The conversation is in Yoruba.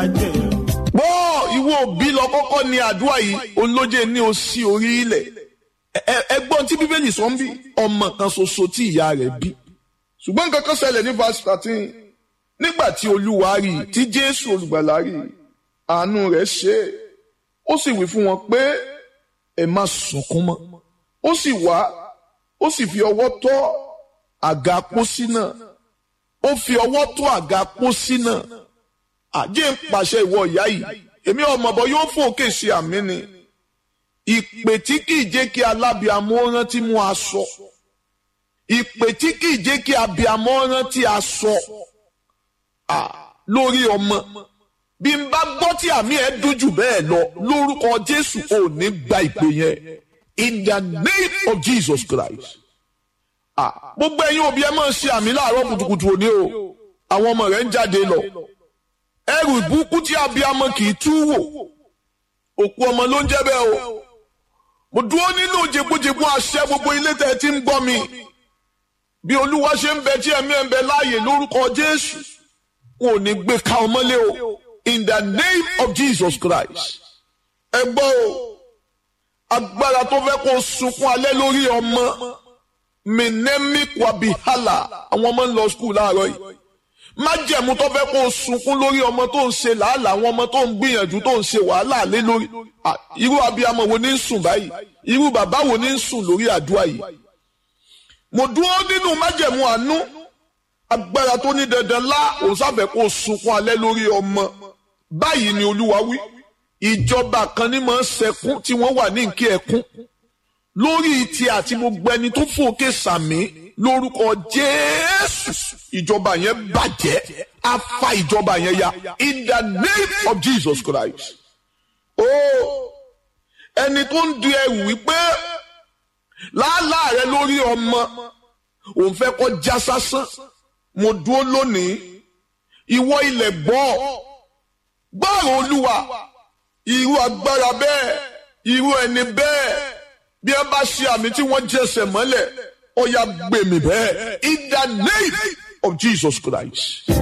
ajẹ́ o. gbọ́ ìwọ òbí lọ kọ́kọ́ ní àdúrà yìí olóje ní o sí orí ilẹ̀ ẹgbọ́n tí bíbélì sọ ń bí ọmọ kan ṣoṣo tí ìyá rẹ̀ bí ṣùgbọ́n nǹkan kan ṣẹlẹ̀ ní verse thirteen nígbà tí olúwa rí i tí jésù olùgbàlà rí i àánú rẹ̀ ṣe é ó sì wí fún wọn pé ẹ má sunkún mọ́ ó sì wá ó sì fi ọwọ́ tọ́ àga pósí náà ó fi ọwọ́ tọ́ àga pósí náà àjẹ́ ń pàṣẹ ìwọ ìyá yìí èmi ọmọ bọ yóò fòkè sí àmì ni ìpè tí kìí jẹ́ kí alábìàmọ́ rántí mú aṣọ ìpè tí kìí jẹ́ kí abìàmọ́ rántí aṣọ lórí ọmọ bí n bá gbọ́ tí àmì ẹ̀ dùn jù bẹ́ẹ̀ lọ lórúkọ Jésù ò ní gba ìpè yẹn in the name of Jesus Christ gbogbo ẹ̀yin òbí ẹ máa ń ṣe àmì láàárọ̀ kùtùkùtù òní o àwọn ọmọ rẹ̀ ń jáde lọ ẹrù ìbùkún tí abiyamọ kì í tú wò òkú ọmọ ló ń jẹ́ bẹ́ẹ̀ o mo dúró nínú jẹgbójẹgbó àṣẹ gbogbo ilé tẹ́ ẹ ti ń gbọ́ mi bí olúwa ṣe ń bẹ tí ẹ̀mí ẹ̀ ń bẹ láàyè lórúkọ jésù wọn ò ní gbé ka ọmọlé o in the name of jesus christ ẹ gbọ́ o agbára tó fẹ́ kó sunkún alẹ́ lórí ọmọ minemi kwabihala àwọn ọmọ ń lọ skul láàárọ̀ yìí májẹ̀mú tó fẹ́ kó o sunkún lórí ọmọ tó ń ṣe làálàá àwọn ọmọ tó ń gbìyànjú tó ń ṣe wàhálà lé lórí irú abiyamọ wo ní ń sùn báyìí irú bàbá wo ní ń sùn lórí àdúrà yìí. mo dúró nínú májẹ̀mú àánú agbára tó ní dandan lá òun sábẹ̀ kó o sunkún alẹ́ lórí ọmọ báyìí ni olúwa wí ìjọba kan ní máa ń sẹkún tí wọ́n wà ní nkí ẹkún lórí ti àti gbogbo ẹni tó fòkè sàmì lórúkọ jésù ìjọba yẹn bàjẹ́ á fa ìjọba yẹn ya in the name of jesus christ. ó ẹni tó ń di ẹrù wípé làálàá rẹ lórí ọmọ òun fẹ́ kọ́ já sásán mo dúró lónìí ìwọ ilẹ̀ gbọ́ gbọ́rọ̀ olúwa irú agbára bẹ́ẹ̀ irú ẹni bẹ́ẹ̀ bí ẹ bá ṣe àmì tí wọ́n jẹsẹ̀ mọ́lẹ̀ ó yá gbèmí bẹ́ẹ̀ in the name of Jesus Christ.